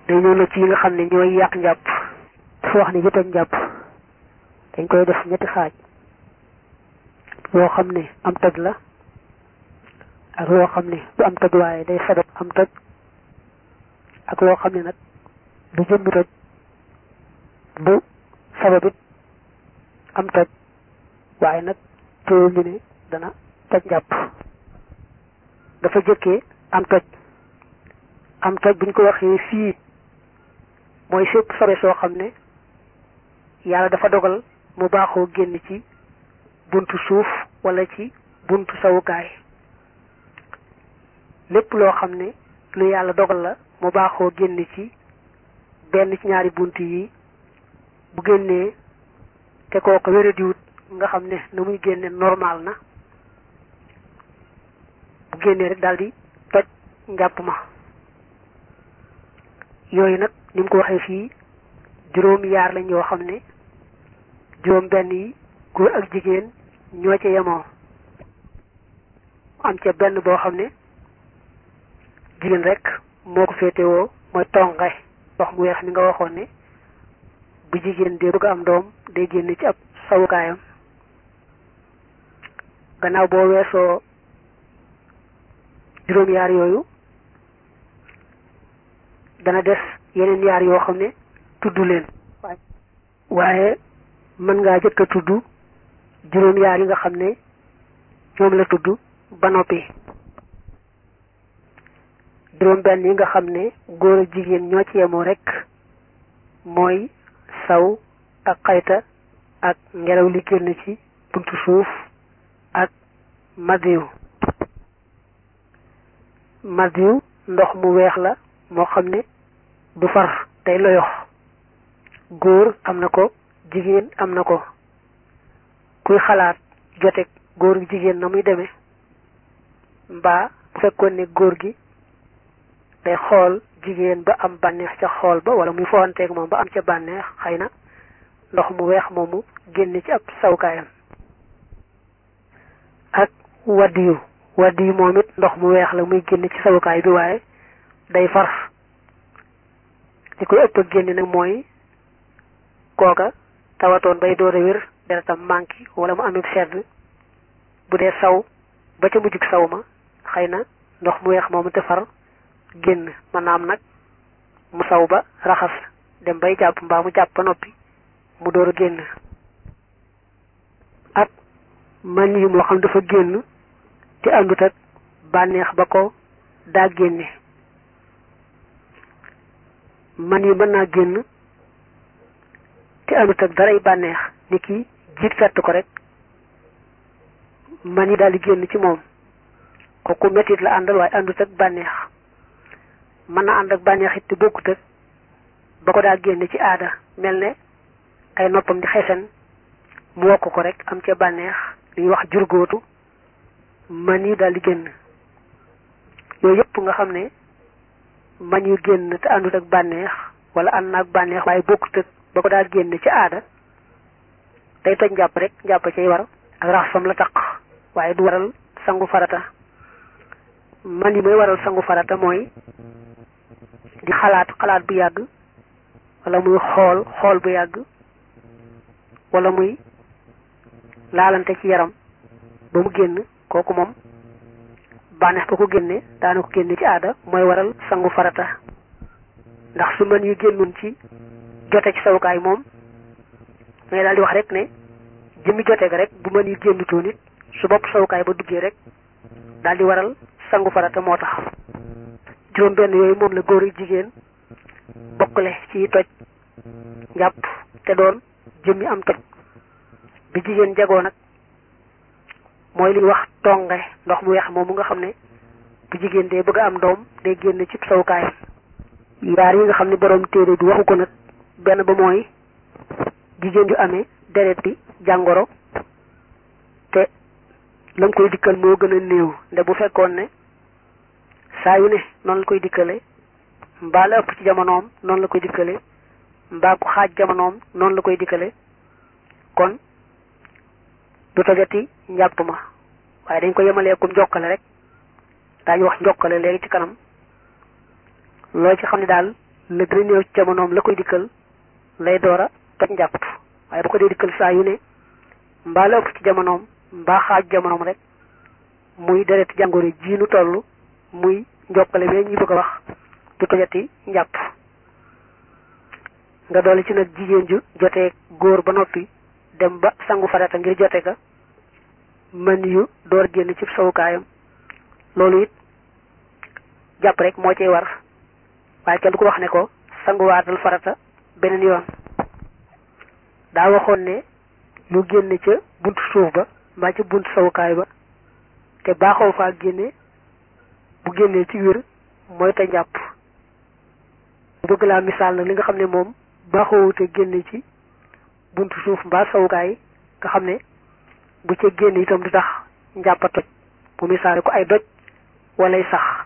day ñëw na ci yi nga xam ne ñooy yàq njàpp dafa wax ne yi toj njàpp dañ koy def ñetti xaaj yoo xam ne am toj la ak loo xam ne du am toj waaye day sabab am toj ak loo xam ne nag du jëmmi toj du sababit am toj waaye nag teewul ñu ne dana toj njàpp dafa jëkkee am toj am toj buñ ko waxee fii mooy fépp sobe soo xam ne yàlla dafa dogal mu baaxoo génn ci buntu suuf wala ci buntu sawukaay lépp loo xam ne lu yàlla dogal la mu baaxoo génn ci benn ci ñaari bunt yi bu génnee te kooku wéradiwut nga xam ne na muy génne normal na bu génnee rek daldi toj njàpp ma yooyu nag ni mu ko waxee fii juróom yaar lañ yoo xam ne juróom benn yi góor ak jigéen ñoo ca yemoo am ca benn boo xam ne jigéen rek moo ko féetewoo mooy tonge ndox mu weex mi nga waxoon ne bu jigéen dee bëgg am doom day génn ci ab sawukaayam gannaaw boo weesoo juróom yaar yooyu dana des yeneen yaar yoo xam ne tudd leen waaye mën ngaa jëkk a tudd juróom yaar yi nga xam ne ñoom la tudd ba noppi juróom benn yi nga xam ne góor ak jigéen ñoo ci yemoo rek mooy saw ak xayta ak ngelaw li génn ci buntu suuf ak madiw madiw ndox mu weex la moo xam ne du far day loyox góor am na ko jigéen am na ko kuy xalaat jote góor gi jigéen na muy demee mbaa bu fekkoon ne góor gi day xool jigéen ba am bànneex ca xool ba wala muy fowanteeg moom ba am ca bànneex xëy na ndox mu weex moomu génn ci ab sawkaayam ak waddiyu waddiyu moom it ndox mu weex la muy génn ci sawukaay bi waaye day far li koy ëpp ak génn nag mooy kooka tawatoon bay door a wér deretam manqué wala mu amee sedd bu dee saw ba ca mujjug saw ma xëy na ndox mu weex moomu te far génn maanaam nag mu saw ba raxas dem bay jàpp mbaa mu jàpp ba noppi mu door a génn ak man yi moo xam dafa génn te àndut ak bànneex ba ko daa génne man yi mën naa génn te àndut ak daray bànneex ni ki jiit fett ko rek man yi daal di génn ci moom kooku mettit la àndal waaye àndut ak bànneex mën na ànd ak bànneex it te bokkut ak ba ko daa génn ci aada mel ne ay noppam di xesen mu wokk ko rek am ca bànneex li ñuy wax jurgóotu man yi daal di génn yooyu yëpp nga xam ne man yu génn te àndut ak bànneex wala ànd na ak bànneex waaye bokkut ak ba ko daa génn ci aada day toj njàpp rek njàpp cay war ak raxasam la taq waaye du waral sangu farata man yi mooy waral sangu farata mooy di xalaat xalaat bu yàgg wala muy xool xool bu yàgg wala muy laalante ci yaram ba mu génn kooku moom bànneex ba ko génne daana ko génne ci aada mooy waral sangu farata ndax su mën yu génnoon ci jote ci sawukaay moom ngay daal di wax rek ne jëmmi jote ga rek bu mën yu génnutoon it su bopp sawukaay ba duggee rek daal di waral sangu farata moo tax juróom benn yooyu moom la góor ak jigéen bokkale ci toj njàpp te doon jëmmi am toj bi jigéen jagoo nag mooy li ñuy wax tonge ndox mu weex moom mu nga xam ne bu jigéen dee bëgg a am doom day génn ci sawukaay yaar yi nga xam ne borom téere bi waxu ko nag benn ba mooy jigéen ju amee deret bi jàngoro te lam koy dikkal moo gën a néew nde bu fekkoon ne saa yu ne noonu la koy dikkale mbaa la ëpp ci jamonoom noonu la koy dikkale mbaa ku xaaj jamonoom noonu la koy dikkale kon du tojati njàpp ma waaye dañ ko yemalee kum njokkale rek daañu wax njokkale léegi ci kanam loo ci xam ne daal la gën a néew ci jamonoom la koy dikkal lay door a toj njàpp waaye bu ko dee dikkal saa yu ne mbaa la ëpp ci jamonoom mbaa xaaj jamonoom rek muy deret jàngoro ji nu toll muy njokkale bee ñuy bëgg a wax du tojati njàpp nga dolli ci nag jigéen ju jotee góor ba noppi dem ba sangu farata ngir jote ka mën yu door génn ci sawukaayam loolu it jàpp rek moo ciy war waaye kenn du ko wax ne ko sanguwaatal farata beneen yoon daa waxoon ne lu génn ca buntu suuf ba mbaa ca buntu sawukaay ba te baaxoo faa génne bu génnee ci wér mooy te njàpp bëgg laa misaal nag li nga xam ne moom baaxoo te génne ci buntu suuf mbaa sawukaay nga xam ne bu ca génn itam du tax njàpp a toj bu misaale ko ay doj walay sax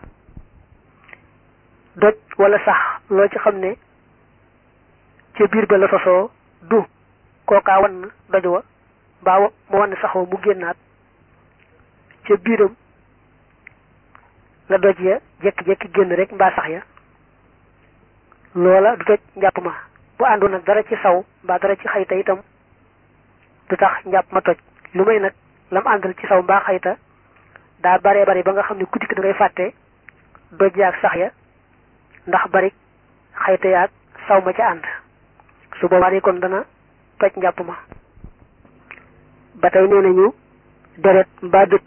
doj wala sax loo ci xam ne ca biir ba la sosoo du kookaa wan doj wa mbaa mu wan saxoo mu génnaat ca biiram la doj ya jekki-jekki génn rek mbaa sax ya loola du toj njàpp ma bu àndoon nag dara ci saw mbaa dara ci xayta itam du tax njàpp ma toj lu may nag lam àndal ci saw mbaa xayta daa baree bari ba nga xam ne ku dikk da ngay fàtte doj yaag sax ya ndax bari xayta yaag saw ma ca ànd su boobaa de kon dana toj njàpp ma ba tey nee nañu deret mbaa dëtt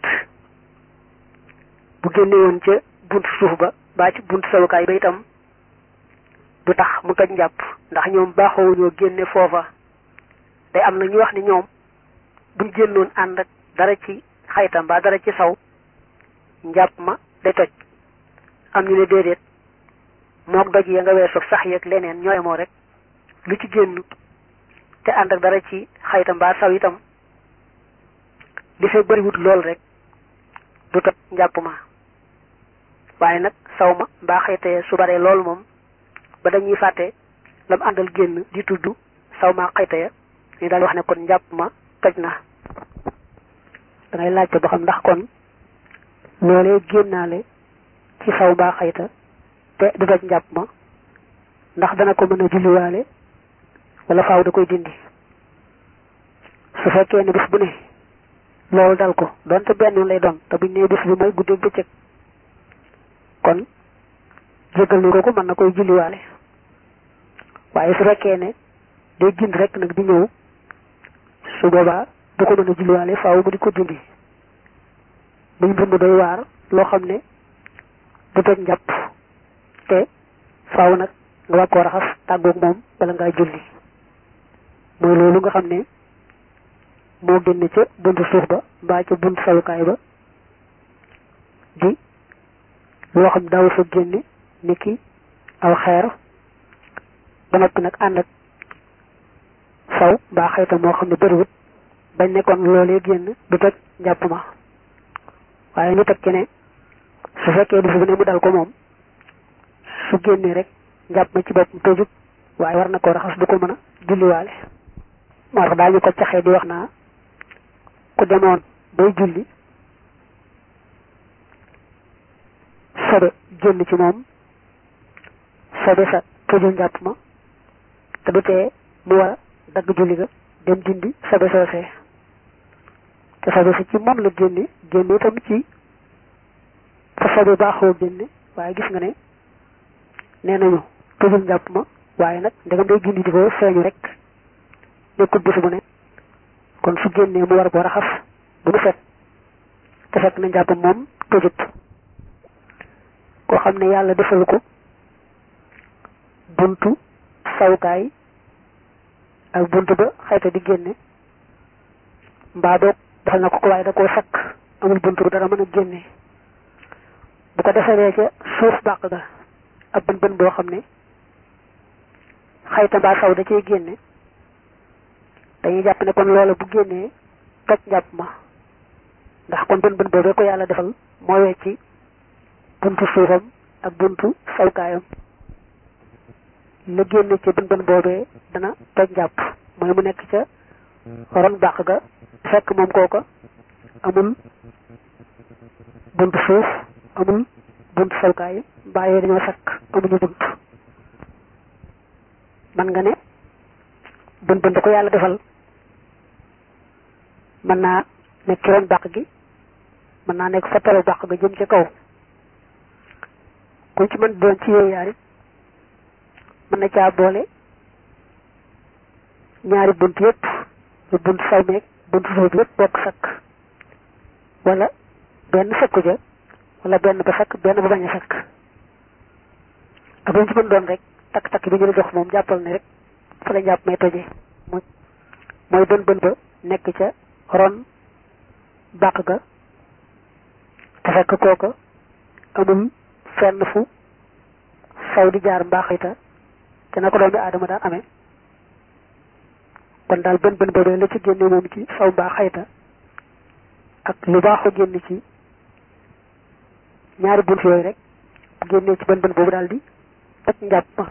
bu génne woon ca buntu suuf ba mbaa ci buntu sawukaay ba itam du tax mu toj njàpp ndax ñoom baaxoowuñoo génne foofa day am na ñu wax ni ñoom buñ génnoon ànd ak dara ci xayta mbaa dara ci saw njàpp ma day toj am ñu ne déedéet mook doj ya nga weesoog sax yeeg leneen ñooy moo rek lu ci génn te ànd ak dara ci xayta mbaa saw itam li fay bariwut lool rek du toj njàpp ma waaye nag saw ma mbaa xayta su baree lool moom ba dañuy fàtte lam àndal génn di tudd saw ma xayta ya ñu daal wax ne kon njàpp ma toj na dangay laajte ba xam ndax kon loolee génnaale ci saw mbaa xayta te du toj njàpp ma ndax dana ko mën a julliwaale wala faaw da koy dindi su fekkee ne bis bu ne loolu dal ko donte benn lay doon te buñ nee bis bi mooy guddeeg bëccëg kon jégal ni ko ko mën na koy julliwaale waaye su fekkee ne day gind rek nag di ñëw su boobaa du ko mën a julliwaale faaw mu di ko dindi buñ dund doy waar loo xam ne du toj njàpp te faaw nag nga war koo raxas tàggoog moom bala ngaa julli mooy loolu nga xam ne moo génn ca buntu suuf ba mbaa ca buntu sawukaay ba di loo xam daaw fa génne ni ki aw xeer ba noppi nag ànd ak saw mbaa xayta moo xam ne bëriwut bañ nekkoon loolee génn du toj njàpp ma waaye ñu teg ci ne su fekkee du fi ne mu dal ko moom su génnee rek njàpp ma ci boppam tojut waaye war na koo raxas du ko mën a julliwaale moo tax daal ñu ko caxee di wax naa ku demoon bay julli sobe génn ci moom sobe sa tojul njàpp ma te du tee mu war a dagg julli ga dem dindi sobe soosee te sobe sa ci moom la génne génne itam ci fa sobe baaxoo génne waaye gis nga ne nee nañu tojul njàpp ma waaye nag ndegam day gindi di ko feeñu rek nekkul bés bu ne kon su génnee mu war koo raxas bu mu set te fekk na njàpp moom tojut koo xam ne yàlla defal ko buntu sawukaay ak buntu ba xayta di génne mbaa boog defal na ko ko waaye da koo sakk amul buntu bu dara mën a génne bu ko defalee ca suuf bàq ga ab bën bën boo xam ne xayta mbaa saw da cay génne dañuy jàpp ne kon loola bu génnee toj njàpp ma ndax kon bën bën boobee ko yàlla defal moo wecci buntu suufam ak buntu sawkaayam la génne ca bën bën boobee dana toj njàpp mooy mu nekk ca ron bàq ga fekk moom kooka amul buntu suuf amul buntu sawkaay mbaa yooyu dañoo sakk amuñu bunt man nga ne bën bën da ko yàlla defal mën naa nekk ci ron bàq gi mën naa nekk fa taru bàq ga jëm ca kaw ku ci mën doon ci yooyu yaar it mën na caa boole ñaari bunt yépp lu bunt saw meeg bunt suuf bi yépp bokk sakk wala benn sakku ja wala benn ba sakk benn ba bañ a sakk ak lu ci mën doon rek takk-takk bi ñu la jox moom jàppal ne rek fa la jàpp may toje mooy mooy bën bën ba nekk ca ron bàq ga te fekk kooka amul fenn fu saw di jaar mbaaxita te na ko doomi aadama daan amee kon daal bën bën boobee la ci génne moom ci saw mbaa xayta ak lu baaxu génn ci ñaari bunt yooyu rek génnee ci bën bën boobu daal di toj njàpp ma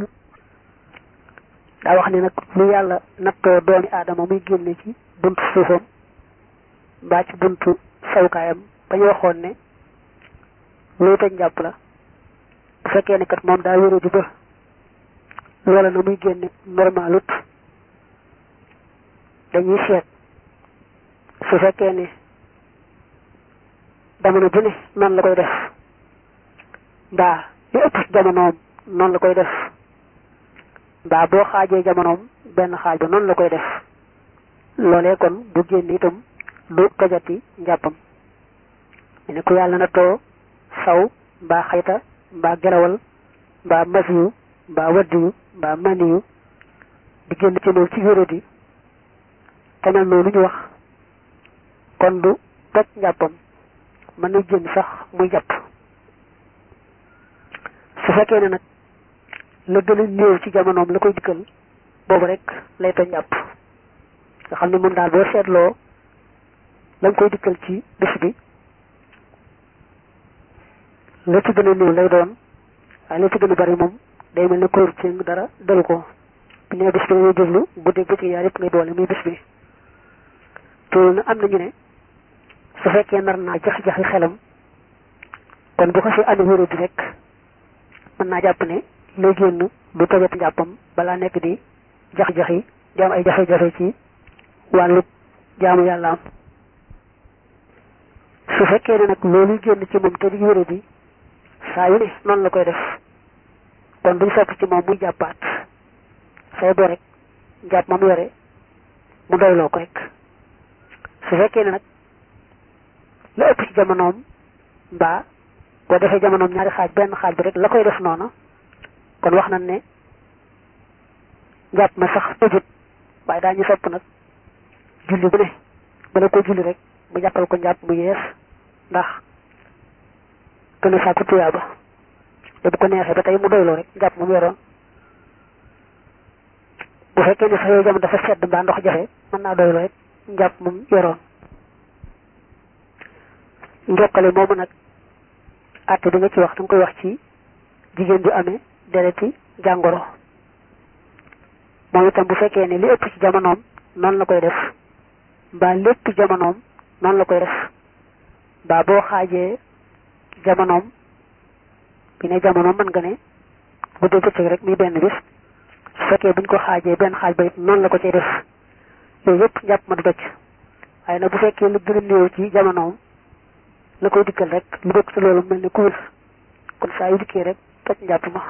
daa wax ni nag lu yàlla nattoo doomi aadama muy génne ci buntu suufam mbaa ci buntu sawukaayam ba ñu waxoon ne luy toj njàpp la bu fekkee ne kat moom daa wéru di ba loola na muy génne normalut dañuy seet su fekkee ne jamono bu ne noonu la koy def mbaa li ëpp ci jamonoom noonu la koy def mbaa boo xaajee jamonoom benn xaaj ba noonu la koy def loolee kon bu génn itam du tojati njàppam ñu ne ku yàlla na too saw mbaa xayta mbaa gelawal mbaa masiyu mbaa waddiyu mbaa maniyu di génn ci moom ci wéradi te mel noonu ñu wax kon du toj njàppam mën na génn sax muy jàpp su fekkee ne nag la gën a néew ci jamonoom la koy dikkal boobu rek lay toj njàpp nga xam ne moom daal boo seetloo la koy dikkal ci bés bi la ci gën a néew lay doon waaye la ci gën a bari moom day mel ne koyur ci dara dalu ko bu nee bés bi dañuy déglu guddeeg bëccëg yaar yëpp ngay boole muy bés bi loolu nag am nañu ne su fekkee nar naa jax-jaxi xelam kon bu ko fi amee wéro bi rek mën naa jàpp ne lay génn du tojat njàppam balaa nekk di jax-jaxi di am ay jafe-jafe ci wàllu jaamu yàlla am su fekkee ne nag loolu génn ci moom te di wéro bi saa yu ne noonu la koy def kon duñ sopp ci moom muy jàppaat say bo rek jàpp moom yore mu doyloo ko rek su fekkee ne nag la ëpp ci jamonoom mbaa boo defee jamonoom ñaari xaaj benn xaaj bi rek la koy def noona kon wax nañ ne njàpp ma sax tëjut waaye daañu sopp nag julli bu ne bala ko julli rek mu jàppal ko njàpp mu yees ndax gën a sàkku tuyaaba te bu ko neexee ba tey mu doyloo rek njàpp moom yoroon bu fekkee ne sax yooyu jamono dafa sedd mbaa ndox jafe mën naa doyloo rek njàpp moom yoroon njokkale moomu nag àtte bi nga ci wax da nga koy wax ci jigéen bi amee dereti jàngoro moom itam bu fekkee ne li ëpp ci jamonoom noonu la koy def mbaa lépp jamonoom noonu la koy def mbaa boo xaajee jamonoom bi ne jamonoom mën nga ne bu dee bëccëg rek muy benn bis su fekkee buñ ko xaajee benn xaaj ba it noonu la ko cay def yooyu yëpp njàpp ma du doj waaye nag bu fekkee lu gën a néew ci jamonoom la koy dikkal rek lu bokk ci loolu mel ni ku wér kon saa yu dikkee rek toj njàpp ma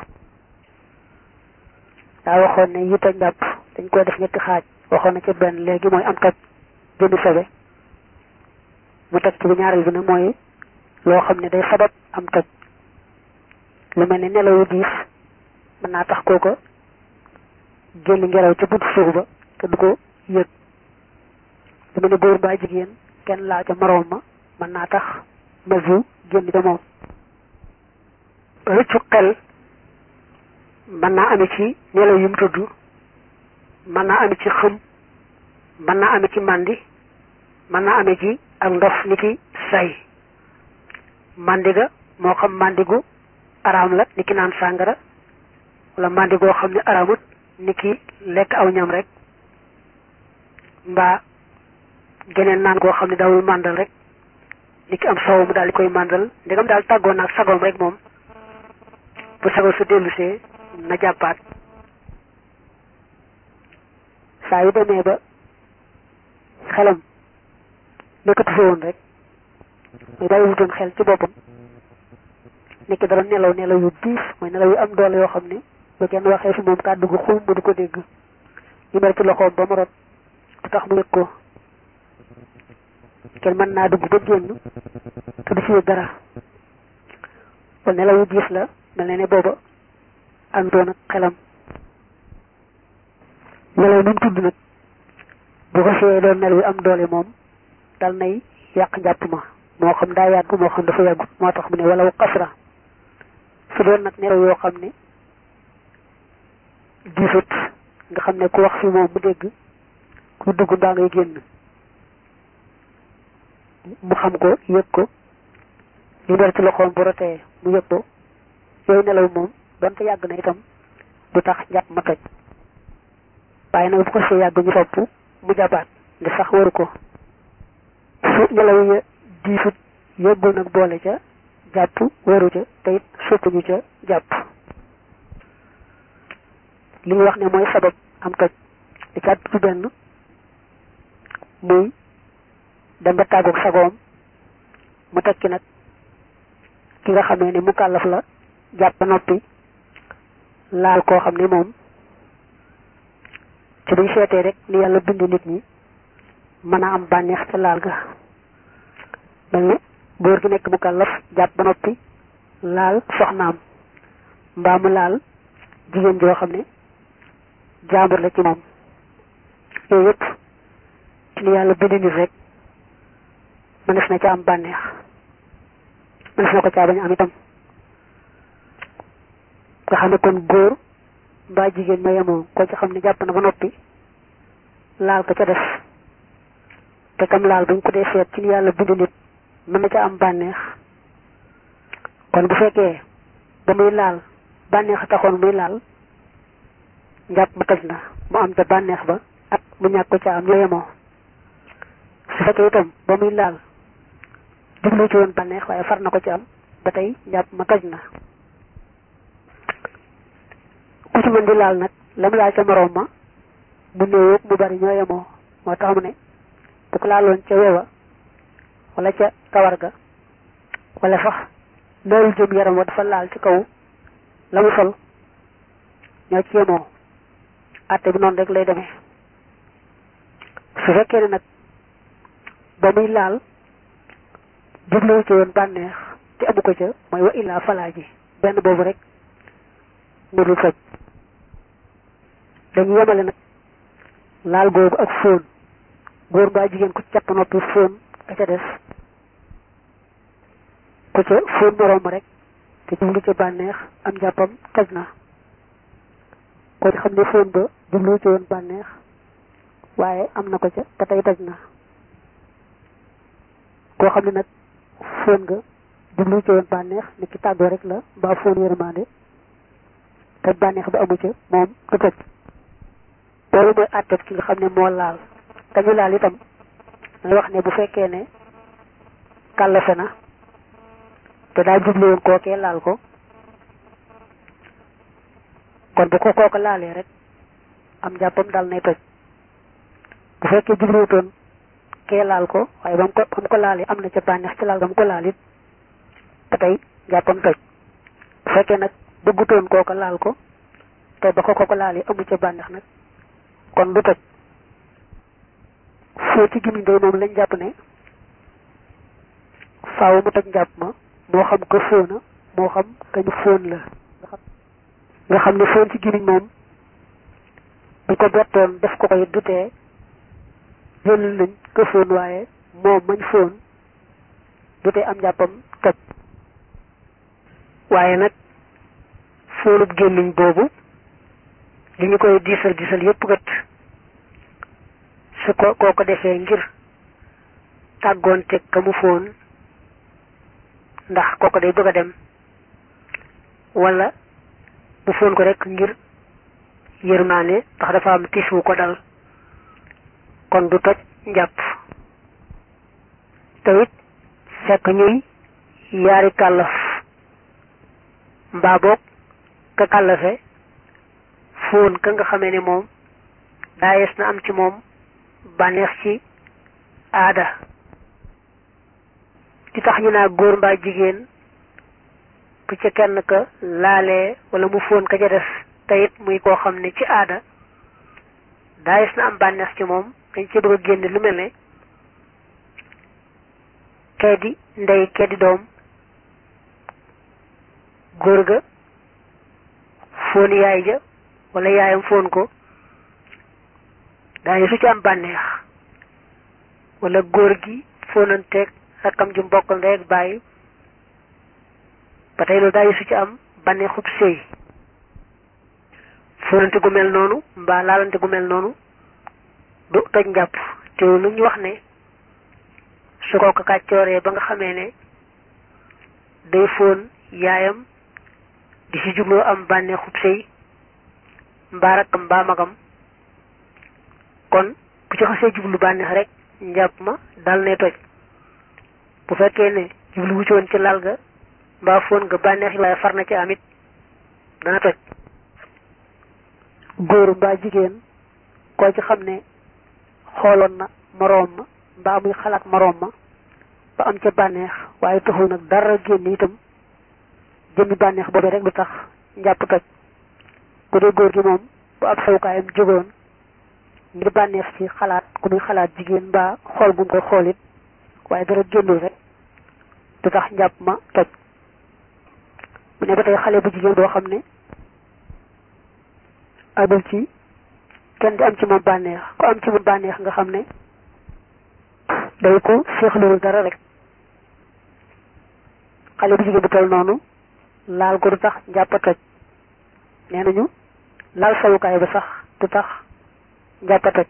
daa waxoon ne yi toj njàpp dañ koy def ñetti xaaj waxoon na ci benn léegi mooy am toj jëndi sobe mu teg ci bu ñaareel bi nag mooy loo xam ne day sabab am toj lu mel ni nelaw yu diis mën naa tax kooko génn ngelaw ca buntu suuf ba te du ko yëg lu mel ni góor mbaa jigéen kenn laa ca moroom ma mën naa tax masiw génn ca moom rëccu xel mën naa ame ci nelaw yu mu tudd mën naa ame ci xëm mën naa ame ci màndi mën naa ame ci ak ndof ni ki say màndi ga moo xam màndigu araam la ni ki naan sàngara wala màndi goo xam ne araamut ni ki lekk aw ñam rek mbaa geneen naan goo xam ne dawul màndal rek ni ki am soow mu daal di koy màndal ndegam daal tàggoo naag sagoom rek moom bu sagoo su dellusee na jàppaat saa yu demee ba xelam nekkatu fa woon rek muy bàyyi wutoon xel ci boppam nekk dara nelaw nelaw yu diis mooy nelaw yu am doole yoo xam ne ba kenn waxee fi moom kàddu gu xum ba du ko dégg ñu mer ci loxoom ba mu rot du tax mu yëg ko kenn mën naa dugg ba génn te du ci yëg dara kon nelaw yu diis la mel ne ne booba àndoon ak xelam nelaw nu mu tudd nag bu ko see doon nelaw yu am doole moom dal nay yàq njàpp ma moo xam daa yàgg moo xam dafa yàggut moo tax mu ne wala kasra su doon nag nelaw yoo xam ne diisut nga xam ne ku wax fi moom mu dégg ku dugg mbaa ngay génn mu xam ko yëg ko li mer ci loxoom bu rotee mu yëg ko yooyu nelaw moom donte yàgg na itam du tax njàpp ma toj waaye nag bu ko see yàgg ñu sopp mu jàppaat ndi sax waru ko su nelaw ya diisut yëggul nag boole ca jàpp waru ca te it soppuñu ca jàpp li ñu wax ne mooy sabab am toj di ca ci benn muy dem ba tàggoog sagoom mu tekki nag ki nga xamee ne mu kàllaf la jàpp ba noppi laal koo xam ne moom ci buñ seetee rek ni yàlla bind nit ñi mën a am bànneex ca laal ga mel ni góor gi nekk mu kàllaf jàpp ba noppi laal soxnaam mbaa mu laal jigéen joo xam ne jaambur la ci moom yooyu yëpp ci ni yàlla bind nit rek mënees na ca am bànneex mënees na ko caa bañ am itam nga xam ne kon góor mbaa jigéen ñoo yemoo ko ci xam ne jàpp na ba noppi laal ko ca def te kam laal buñ ko dee seet ci ni yàlla bind nit mën na ca am bànneex kon bu fekkee ba muy laal bànneex a taxoon muy laal njàpp ma toj na mu am ca bànneex ba ak mu ñàkk ko ca am ñoo yemoo su fekkee itam ba muy laal jublu ci woon bànneex waaye far na ko ci am ba tey njàpp ma toj na ku ci mën di laal nag la mu laal ca moroom ma mu néew mu bari ñoo yemoo moo tax mu ne bu ko laaloon ca wewa wala ca kawar ga wala sax loolu jëm yaram wa dafa laal ci kaw la mu sol ñoo ci yemoo àtte bi noonu rek lay demee su fekkee ne nag ba muy laal jubluwu ci woon bànneex te amu ko ca mooy wa illaa falaa ji benn boobu rek mu dul faj dañu yemale nag laal googu ak fóon góor mbaa jigéen ku capp noppi fóon ka ca des ku ca fóon moroom rek te jublu ca bànneex am jàppam toj na ko ci xam ne fóon ba jublu ci woon bànneex waaye am na ko ca te tey toj na koo xam ne nag fóon nga jublu ci woon bànneex ni ki tàggoo rek la mbaa fóon yërmande te bànneex ba amu ca moom du toj loolu mooy àtteeb ki nga xam ne moo laal te ñu laal itam dañuy wax ne bu fekkee ne kàllafe na te daa jublu woon kookee laal ko kon bu ko kooka laalee rek am jàppam dal nay toj bu fekkee jubluwutoon kee laal ko waaye ba mu ko ba mu ko laalee am na ca bànneex ci laal ba mu ko laal it ba tey jàppam toj bu fekkee nag bëggutoon kooka laal ko te ba ko kooka laalee amu ca bànneex nag kon du toj foo ci gimiñ day moom lañ jàpp ne faaw mu toj njàpp ma moo xam ko fóona moo xam kañu fóon la nga xam ne fóon ci gimiñ moom bu ko bettoon def ko koy dutee jëlal nañ ko fóon waaye moom mañ fóon dutee am njàppam toj waaye nag fóonub gémmiñ boobu li ñu koy diisal diisal yépp gat su ko koo ko defee ngir tàggoonte ka mu fóon ndax kooko day bëgg a dem wala mu fóon ko rek ngir yërmaane ndax dafa am tiis wu ko dal kon du toj njàpp te it fekk ñuy yaari kàllaf mbaa boog ka kàllafe fóon ka nga xamee ne moom daayees na am ci moom bànneex ci aada di tax ñu naa góor mbaa jigéen bu ca kenn ka laalee wala mu fóon ka ca des te it muy koo xam ne ci aada daayees na am bànneex ci moom dañ ci bëgg a génne lu mel ne kee di ndey kee di doom góor ga fóon yaay ja wala yaayam fóon ko daañu su ci am bànneex wala góor gi fóonanteeg rakkam ju mbokkal ndey ak bàyyi ba tey loolu daañu su ci am bànneexub sëy fóonante gu mel noonu mbaa laalante gu mel noonu du toj njàpp te lu ñu wax ne su ko ko kàccooree ba nga xamee ne day fóon yaayam di ci jubloo am bànneexub sëy mbaa rakkam mbaa magam kon bu ci xasee jublu bànneex rek njàpp ma dal ne toj bu fekkee ne jublu wu ci woon ci lal ga mbaa fóon nga bànneex yi waaye far na ci amit dana toj góor mbaa jigéen koo ci xam ne xooloon na moroom ma mbaa muy xalaat moroom ma ba am ca bànneex waaye taxul nag dara génn itam jëmmi bànneex boobee rek du tax njàpp toj ku dee góor gi moom bu ab sawukaayam jógoon ngir bànneex ci xalaat ku muy xalaat jigéen mbaa xool gum ko xoolit waaye dara génnul rek du tax njàpp ma toj mu ne ba tey xale bu jigéen boo xam ne agul ci kenn di am ci moom bànneex ku am ci moom bànneex nga xam ne day ko seexluwul dara rek xale bu jigéen bu toll noonu laal ko du tax njàpp a toj nee nañu laal sawukaay ba sax du tax njàpp a toj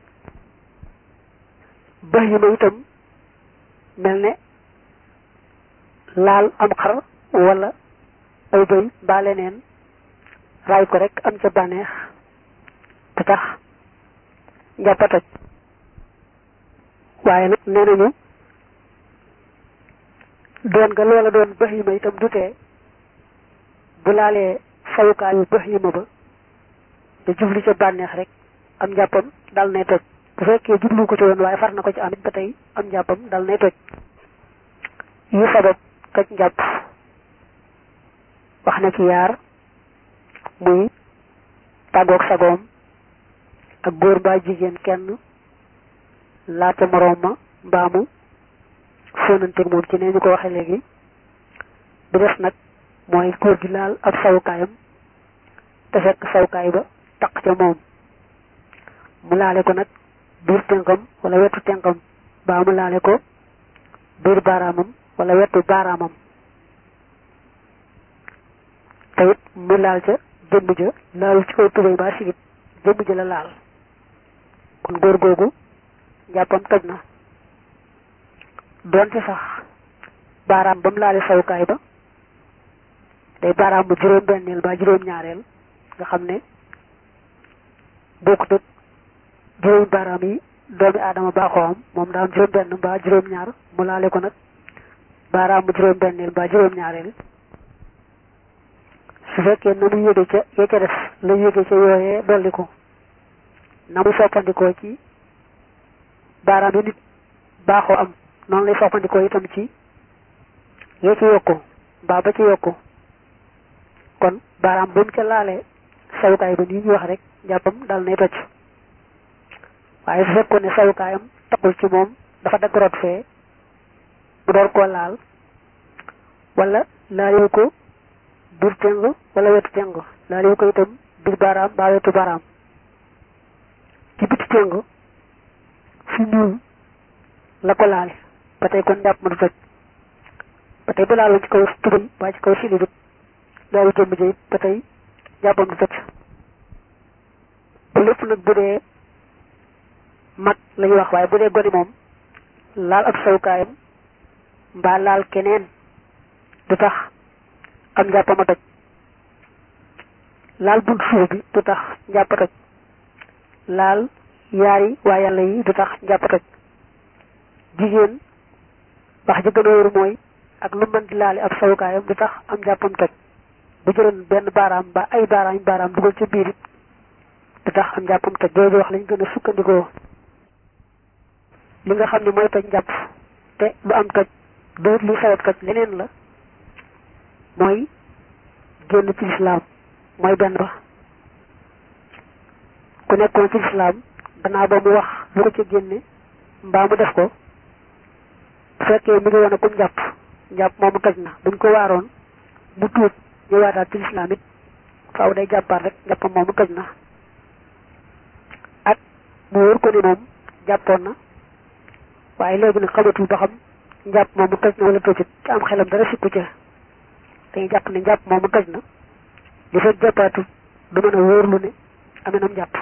bëx yi ma itam mel ne laal am xar wala ay bëy mbaa leneen raay ko rek am ca bànneex du tax njàpp a toj waaye nag nee nañu doon nga loola doon bëx yi ma itam du tee bu laalee sawukaayu bëx yi ma ba te jublu ca bànneex rek am njàppam dal nay toj bu fekkee jublu ko ci woon waaye far na ko ci amit ba tey am njàppam dal nay toj yu sabab toj njàpp wax na ci yaar muy tàggoog sagoom ak góor mbaa jigéen kenn laata moroom ma mbaamu fóonanteeg moom ci ne ñu ko waxee léegi bi des nag mooy góor gi laal ab sawukaayam te fekk sawukaay ba taq ca moom mu laale ko nag biir tënkam wala wetu tënkam baa mu laale ko biir baaraamam wala wetu baaraamam te it mu laal ca jëmm ja laalu ci kaw tubéy baa sigit jëmm ja la laal kon góor googu njàppam toj na doonte sax baaraam ba mu laale sawukaay ba day baaraam bu juróom benneel ba juróom ñaareel nga xam ne bokkut ak juróomi baaraam yi doomi aadama baaxoo am moom daa am juróom benn mbaa juróom ñaar mu laale ko nag baaraam bu juróom benneel mbaa juróom ñaareel su fekkee na mu yéege ca ya ca def la yéege ca yooyee dolli ko na mu soppandikoo ci baaraam yi nit baaxoo am noonu lay soppandikoo itam ci yee ci yokku mbaa ba ci yokku kon baaraam ba mu ca laalee sawukaay ba nii ñu wax rek njàppam dal nay toj waaye su fekkoon ne sawukaayam taxul ci moom dafa dagg rot fee mu door koo laal wala laalee ko biir teng wala wetu teng laalee ko itam biir baaraam mbaa wetu baaraam ci biti teng fi ñuul la ko laale ba tey kon njàpp ma du toj ba tey bu laaloon ci kaw tubal waa ci kaw silibit loolu jëmm ji it ba tey jàppam du toj bu lépp nag bu dee mag la ñuy wax waaye bu dee gone moom laal ab sawukaayam mbaa laal keneen du tax am njàppam a toj laal bunt suuf bi du tax njàpp a toj laal yaari waa yàlla yi du tax njàpp a toj jigéen wax ji gën a wóor mooy ak lu mën di laale ab sawukaayam du tax am njàppam toj bu jëloon benn baaraam ba ay baaraam baaraam dugal ca biir it du tax am njàppam toj jooju wax lañ gën a sukkandikoo li nga xam ne mooy toj njàpp te du am toj doot lu sabab toj leneen la mooy génn ci lislaam mooy benn ba ku nekkoon ci lislaam gannaaw ba mu wax lu ko ci génne mbaa mu def ko bu fekkee mi ngi woon a kum njàpp njàpp moomu toj na buñ ko waaroon mu tuut ñëwaataat ci lislaam it faaw day jàppaat rek njàppam moomu toj na ak mu wóor ko ni moom jàppoon na waaye léegi nag xamatul ba xam njàpp moomu toj na wala tojut te am xelam dara sikku ca dañuy jàpp ne njàpp moomu toj na li fekk jàppaatul du mën a wóorlu ne amee nam jàpp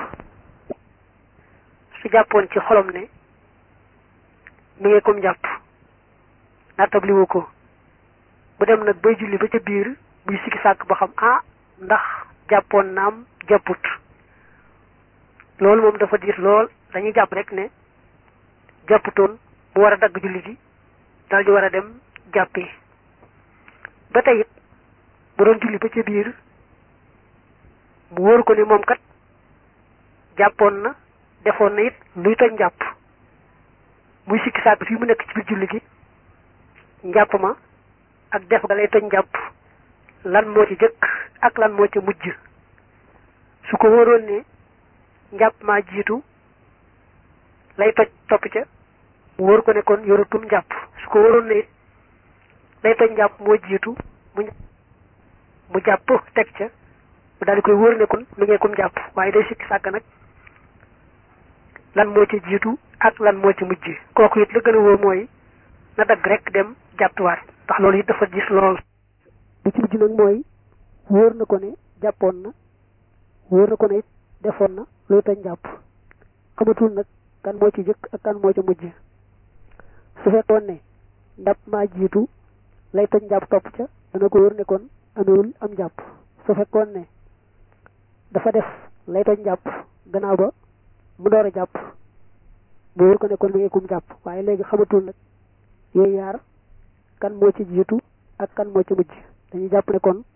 su jàppoon ci xolom ne mi ngi kum jàpp nattabliwu ko bu dem nag bay julli ba ca biir buy sikki sàkk ba xam ah ndax jàppoon naam jàpput loolu moom dafa diir lool dañuy jàpp rek ne jàpputoon mu war a dagg julli gi dal di war a dem jàppi ba tey it bu doon julli ba ca biir mu wóor ko ni moom kat jàppoon na defoon na it luy toj njàpp muy sikki sàkk fii mu nekk ci biir julli gi njàpp ma ak def ga lay toj njàpp lan moo ci jëkk ak lan moo ci mujj su ko wóoroon ne njàpp maa jiitu lay toj topp ca mu wóor ko ne kon yoratum njàpp su ko wóoroon ne it lay toj njàpp moo jiitu mu mu jàpp teg ca mu daal di koy wóor ne kon mi ngeekum njàpp waaye day sikki sàkk nag lan moo ci jiitu ak lan moo ci mujj kooku it la gën a wóor mooy na dagg rek dem jàppiwaat ndax loolu it dafa gis lool li ci mujj nag mooy wóor na ko ne jàppoon na wóor na ko ne it defoon na luy toj njàpp xamatul nag kan moo ci jëkk ak kan moo ci mujj su fekkoon ne njàpp maa jiitu lay toj njàpp topp ca dana ko wóor ne kon amewul am njàpp su fekkoon ne dafa def lay toj njàpp gannaaw ba mu door a jàpp mu wóor ko ne kon mi ngi kum jàpp waaye léegi xamatul nag yooyu yaar kan moo ci jiitu ak kan moo ci mujj dañuy jàpp ne kon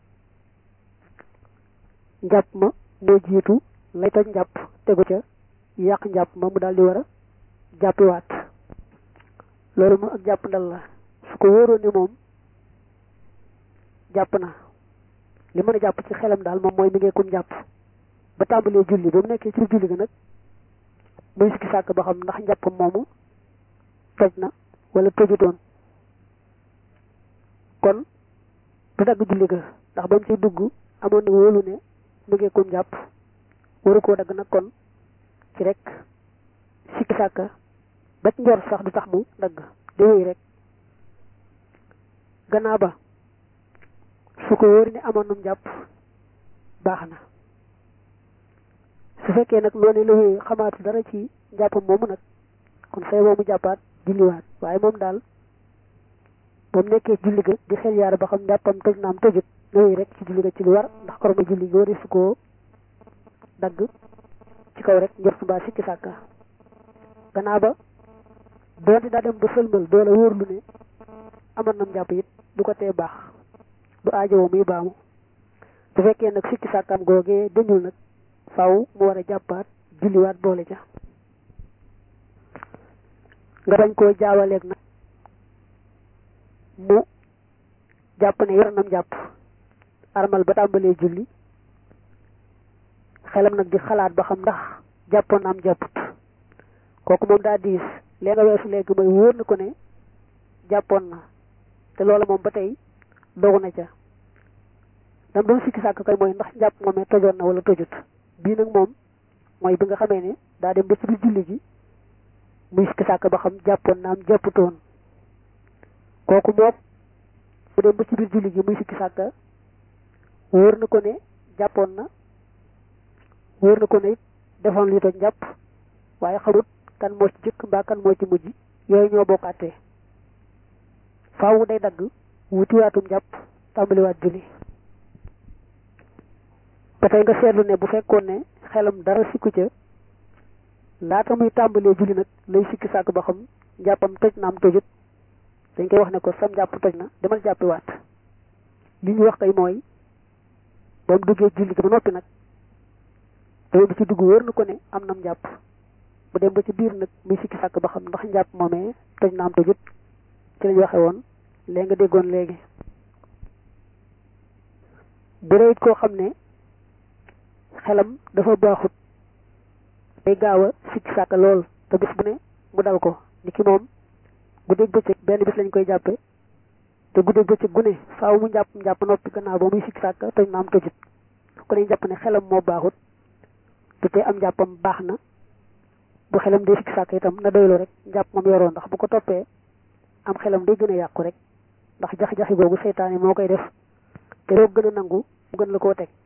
njàpp ma moo jiitu lay toj njàpp tegu ca yàq njàpp ma mu daal di war a jàppiwaat loolu moom ak jàpp ndal la su ko wóoroon ne moom jàpp na li mën a jàpp ci xelam daal moom mooy mi ngi kum jàpp ba tàmbalee julli ba mu nekkee ci julli ga nag muy sikki sàkk ba xam ndax njàppam moomu toj na wala tojutoon kon du dagg julli ga ndax ba mu ciy dugg amoon na wóolu ne mu ngi kum jàpp waru koo dagg nag kon ci rek sikki sàkk ba ci njor sax du tax mu dagg di wéy rek gannaaw ba su ko wóori ne amoon num jàpp baax na su fekkee nag noonu la wéyee xamaatu dara ci njàppam moomu nag kon say moomu jàppaat julliwaat waaye moom daal ba mu nekkee julli ga di xel yaar ba xam njàppam tëj naam tëjut na wéy rek ci julli ga ci lu war ndax koroma julli ga wari su koo dagg ci kaw rek njort mbaa sikki sàkka gannaaw ba doonte daa dem ba sëlmal doola wóorlu ne amoon nam njàpp it du ko tee baax du aajowoo muy baamu bu fekkee nag sikki sàkkaam googee dañul nag faw mu war a jàppaat julliwaat boole ca nga bañ koo jaawaleeg nag mu jàpp ne yor nam jàpp armal ba tàmbalee julli xelam nag di xalaat ba xam ndax jàppoon na am jàpput kooku moom daa diis lee nga weesu léegi mooy wóor na ko ne jàppoon na te loola moom ba tey dogu na ca dam doon sikki sàkk kay mooy ndax njàpp moomee tojoon na wala tojut bii nag moom mooy bi nga xamee ne daa dem ba ci biir julli gi muy sikki sàkk ba xam jàppoon na am jàpputoon kooku moom mu dem ba ci biir julli gi muy sikki sàkk wóor na ko ne jàppoon na wóor na ko ne it defoon li toj njàpp waaye xamut kan moo ci jëkk mbaa kan moo ci mujj yooyu ñoo bokkaatee faaw day dagg wutiwaatum njàpp tàmbaliwaat julli ba tey nga seetlu ne bu fekkoon ne xelam dara sikku ca laata muy tàmbalee julli nag lay sikki sàkk ba xam njàppam toj na am tojut dañ koy wax ne ko sam njàpp toj na demal jàppiwaat li ñu wax kay mooy ba mu duggee julli ga ba noppi nag te du ci dugg wóor na ko ne am nam njàpp bu dem ba ci biir nag muy sikki sàkk ba xam ndax njàpp moomee toj na am tojut ci lañ waxe woon léegi nga déggoon léegi bu dee it koo xam ne xelam dafa baaxut day gaaw a sikki sàkk lool te bis bu ne mu dal ko ni ki moom guddeeg bëccëg benn bis lañ koy jàppe te guddeeg bëccëg gu ne faaw mu njàpp njàpp noppi gannaaw ba muy sikki sàkk toj na am tojut ko dañ jàpp ne xelam moo baaxut te te am njàppam baax na bu xelam dee sikki sàkk itam na doylu rek njàpp moom yoroon ndax bu ko toppee am xelam day gën a yàqu rek ndax jax-jaxi googu seytaane moo koy def te doo gën a nangu mu gën la koo teg